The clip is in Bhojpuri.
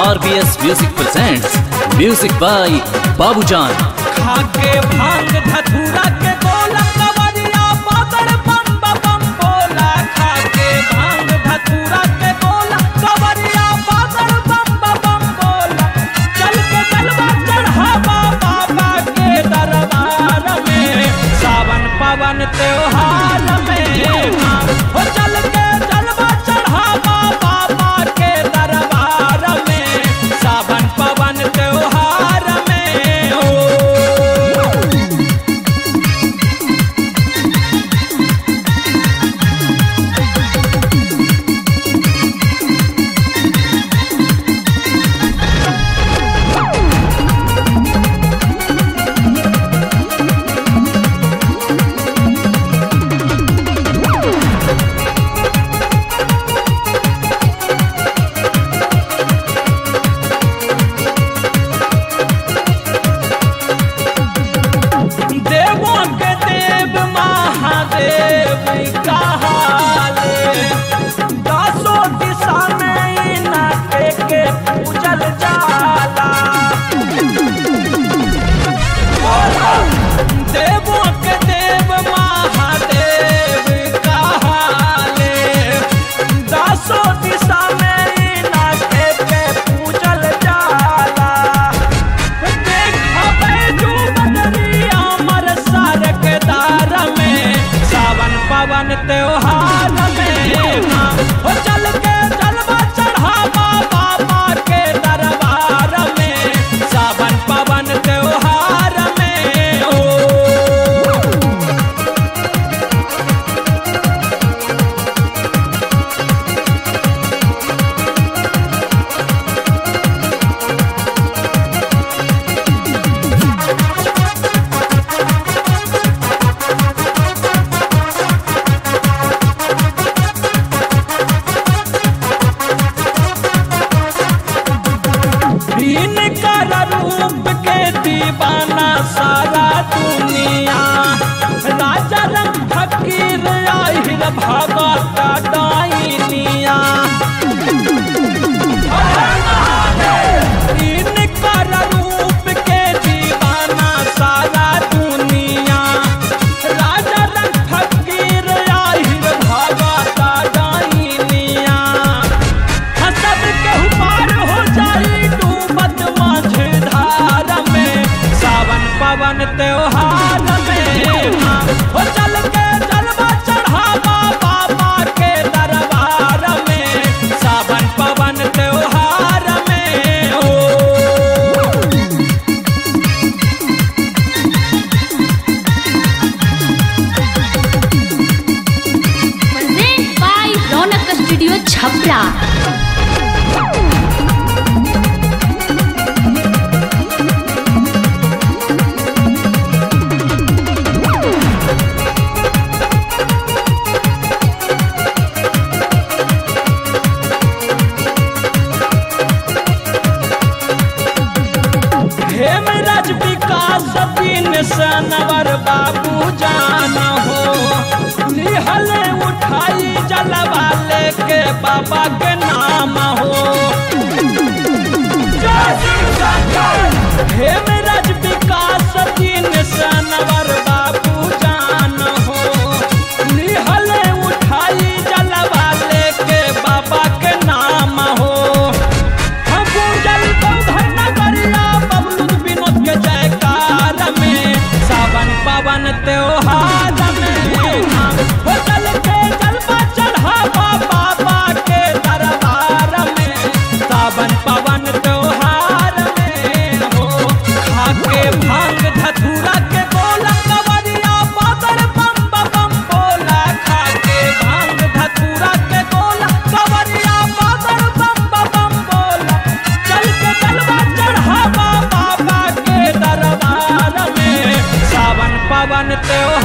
RBS Music presents Music by Babujan. खाके भांग धतूरा के गोला कवरिया पागल बम बम बोला खाके भांग धतूरा के गोला कवरिया पागल बम बम बोला चल के जलवा चढ़ावा बाबा के दरबार में सावन पवन त्योहार में हाँ, हो चल के जलवा चढ़ावा बाबा के दरबार में सावन पवन त्योहार में हो देवों के देव महादेव कहाले दसों दिशा में इनके के पूजल जाला देवों के देव महादेव कहाले दसों दिशा में इनके के पूजल जाला सावन पवन त्योहार में हाँ, हो चल के जलवा चढ़ावा बाबा के दरबार में सावन पवन त्योहार में ओ इन कर रूप के दीवाना सारा दुनिया राजा रंग फकीर आहिर भगत डाइनिया इन कर रूप के दीवाना सारा दुनिया राजा रंग फकीर आहिर भगत डाइनिया हसब के पार हो जाई डूबत माझधार में सावन पवन त्योहार में हाँ, हो चल के जलवा चढ़ावा बाबा के दरबार में सावन पवन त्योहार में ओ present by Ronak Studio Chhapra. Hemraj विकास दिन सनवर बाबू जान हो निहले उठाई जलवा लेके बाबा के नाम हो हेमराज विकास दिन सनवर बाबू जान हो निहले उठाई जलवा लेके बाबा के नाम हो हम पूजल बंधन नगरिया बबलू विनोद के जयकार में सावन पवन त्योहार में हाँ, हो चल के जलवा चढ़ावा बाबा के दरबार में सावन पवन त्योहार में हो खाके भांग धतूरा के बोला कवरिया बादल बम बम बोला खाके भांग धतूरा के बोला कवरिया बादल बम बम बोला चल के जलवा चढ़ावा बाबा के दरबार में सावन पवन त्योहार